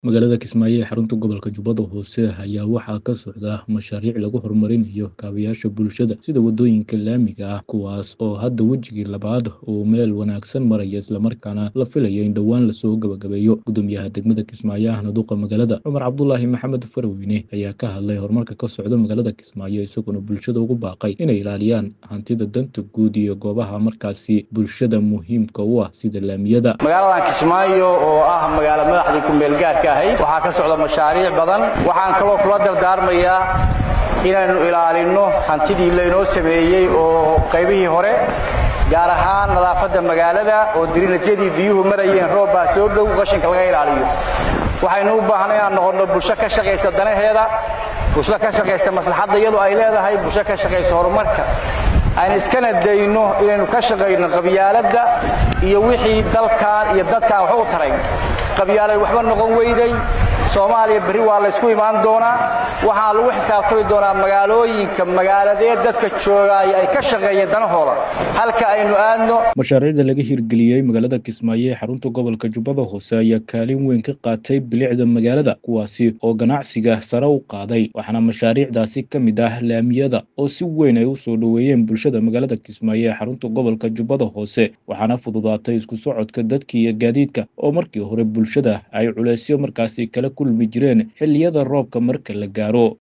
Magaalada Kismaayo ee xarunta gobolka Jubbada Hoose ayaa waxaa ka socda mashaariic lagu horumarinayo kaabayaasha bulshada sida wadooyinka laamiga ah kuwaas oo hadda wejigii labaad uu meel wanaagsan maraya islamarkaana la filayo in dhowaan lasoo gabagabeeyo gudoomiyaha degmada Kismaayo ahna duqa magaalada Cumar Cabdulaahi Maxamed Farweyne ayaa ka hadlay horumarka ka socda magaalada Kismaayo isaguna bulshada ugu baaqay inay ilaaliyaan hantida danta guud iyo goobaha markaasi bulshada muhiimka u ah sida laamiyada magaaladan kismaayo oo ah magaalo madaxdii ku-meel gaarka ahayd waxaa ka socda mashaariic badan waxaan kaloo kula dardaarmayaa inaynu ilaalinno hantidii laynoo sameeyey oo qaybihii hore gaar ahaan nadaafadda magaalada oo dirinajyadii biyuhu marayeen roob baa soo dhow qashinka laga ilaaliyo waxaynu u baahnay inaan noqonno bulsho ka shaqaysa danaheeda bulsho ka shaqaysa maslaxadda iyadu ay leedahay bulsho ka shaqaysa horumarka aynu iskana dayno inaynu ka shaqayno qabyaaladda iyo wixii dalkan iyo dadkaan wax u tarayn qabyaalad waxba noqon weyday soomaaliya berri waa laysku imaan doonaa waxaa lagu xisaabtami doonaa magaalooyinka magaaladee dadka joogaaya ay ka shaqeeyeen danahooda halka aynu aadno mashaariicda laga hirgeliyey magaalada Kismaayo ee xarunta gobolka Jubbada Hoose ayaa kaalin weyn ka qaatay bilicda magaalada kuwaasi oo ganacsiga sare u qaaday waxaana mashaariicdaasi ka mid ah laamiyada oo si weyn ay u soo dhoweeyeen bulshada magaalada Kismaayo ee xarunta gobolka Jubbada Hoose waxaana fududaatay isku socodka dadka iyo gaadiidka oo markii hore bulshada ay culeysyo markaasi kala kulmi jireen xilliyada roobka marka la gaaro